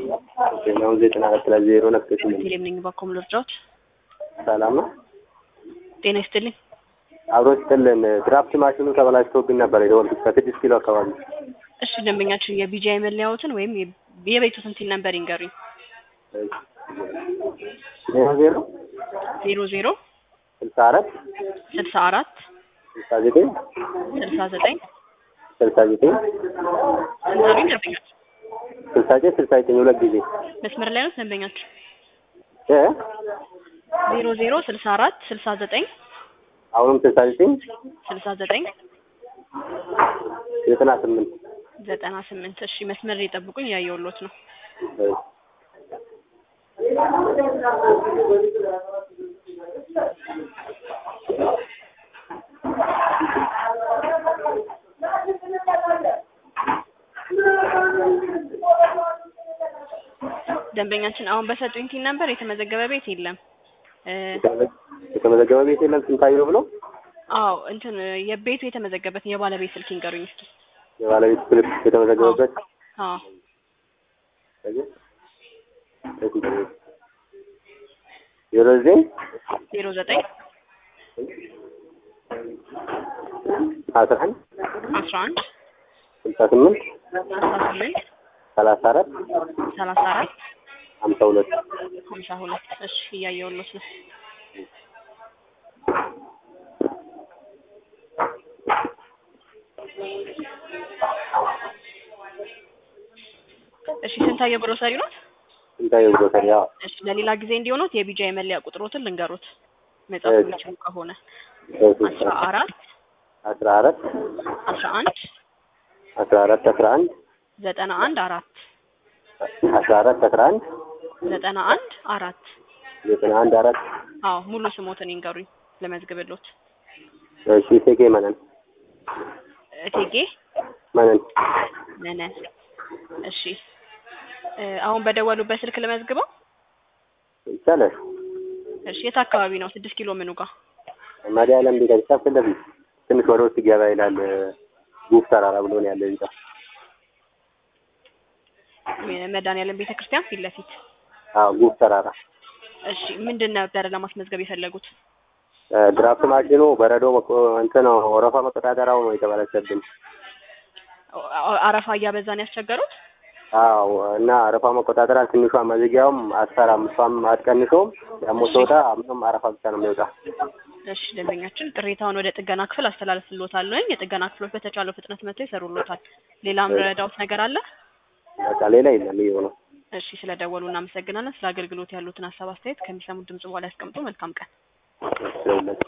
ነው ዘጠና አራት ላይ ዜሮ ነክተሽ ነው። ቴሌም ነኝ ባኮም ልርዳዎት። ሰላም ነው። ጤና ይስጥልኝ። አብሮ ስጥልን ድራፍት ማሽኑ ተበላሽቶብን ነበር የደወልኩት ከስድስት ኪሎ አካባቢ። እሺ ደንበኛችን የቢጂአይ መለያዎትን ወይም የ- የቤቱትን ሲል ነበር ይንገሩኝ። ዜሮ ዜሮ ዜሮ ዜሮ ስልሳ አራት ስልሳ አራት ስልሳ ዘጠኝ ስልሳ ዘጠኝ ስልሳ ዘጠኝ ንገሩኝ ደንበኛችን። ስልሳ ዘጠኝ ስልሳ ዘጠኝ ሁለት ጊዜ መስመር ላይ ነው ደንበኛችን። እ ዜሮ ዜሮ ስልሳ አራት ስልሳ ዘጠኝ አሁንም ስልሳ ዘጠኝ ስልሳ ዘጠኝ ዘጠና ስምንት ዘጠና ስምንት እሺ መስመር ላይ ጠብቁኝ ያየውሎት ነው። ደንበኛችን አሁን በሰጡኝ ቲን ነበር የተመዘገበ ቤት የለም። እ የተመዘገበ ቤት የለም ስንታየው ብሎ አዎ እንትን የቤቱ የተመዘገበትን የባለቤት ስልክ ይንገሩኝ እስኪ። የባለቤት ስልክ የተመዘገበበት አዎ ዜሮ ዘጠኝ ዜሮ ዘጠኝ አስራ አንድ አስራ አንድ ስልሳ ስምንት አስራ ስምንት ሰላሳ አራት ሰላሳ አራት ሀምሳ ሁለት ሀምሳ ሁለት እሺ እያየሁሎት ነው። እሺ ስንታየው ግሮሰሪ ነው? ስንታየው ግሮሰሪ ያው እሺ ለሌላ ጊዜ እንዲሆኑት የቢጃ የመለያ ቁጥሮትን ልንገሩት መጻፍ እሺ። የሚችሉ ከሆነ አስራ አራት አስራ አራት አስራ አንድ አስራ አራት አስራ አንድ ዘጠና አንድ አራት አስራ አራት አስራ አንድ ዘጠና አንድ አራት ዘጠና አንድ አራት አዎ ሙሉ ስሞትን ይንገሩኝ ለመዝግብሎት። እሺ ቴኬ መነን እቴጌ መነን ነነ እሺ እ አሁን በደወሉበት ስልክ ለመዝግበው። ይቻላል። እሺ የት አካባቢ ነው? ስድስት ኪሎ ምኑ ጋር? መድኃኒዓለም ቤተክርስቲያን ፊት ለፊት ትንሽ ወደ ውስጥ ገባ ይላል። ጉፍ ተራራ ብሎ ነው ያለ ህንጻ። መድኃኒዓለም ቤተ ክርስቲያን ፊት ለፊት። አዎ ጉፍ ተራራ። እሺ ምንድን ነበረ ለማስመዝገብ የፈለጉት? እ ድራፍት ማሽኑ በረዶ መቆ- እንትን ወረፋ መቆጣጠሪያው ነው የተበላሸብን። አ- አረፋ እያበዛን ያስቸገሩት? አዎ እና አረፋ መቆጣጠሪያ ትንሿ መዝጊያውም አትሰራም። እሷም አትቀንሰውም። ደግሞ ስወጣ ምንም አረፋ ብቻ ነው የሚወጣ። እሺ ደንበኛችን ቅሬታውን ወደ ጥገና ክፍል አስተላልፍሎታል። የጥገና ክፍሎች በተቻለው ፍጥነት መጥተው ይሰሩሎታል። ሌላም ረዳውት ነገር አለ? በቃ ሌላ የለም። ይኸው ነው። እሺ ስለደወሉ እናመሰግናለን። ስለ አገልግሎት ያሉትን ሀሳብ አስተያየት ከሚሰሙት ድምጽ በኋላ ያስቀምጡ። መልካም ቀን። ስለሁለት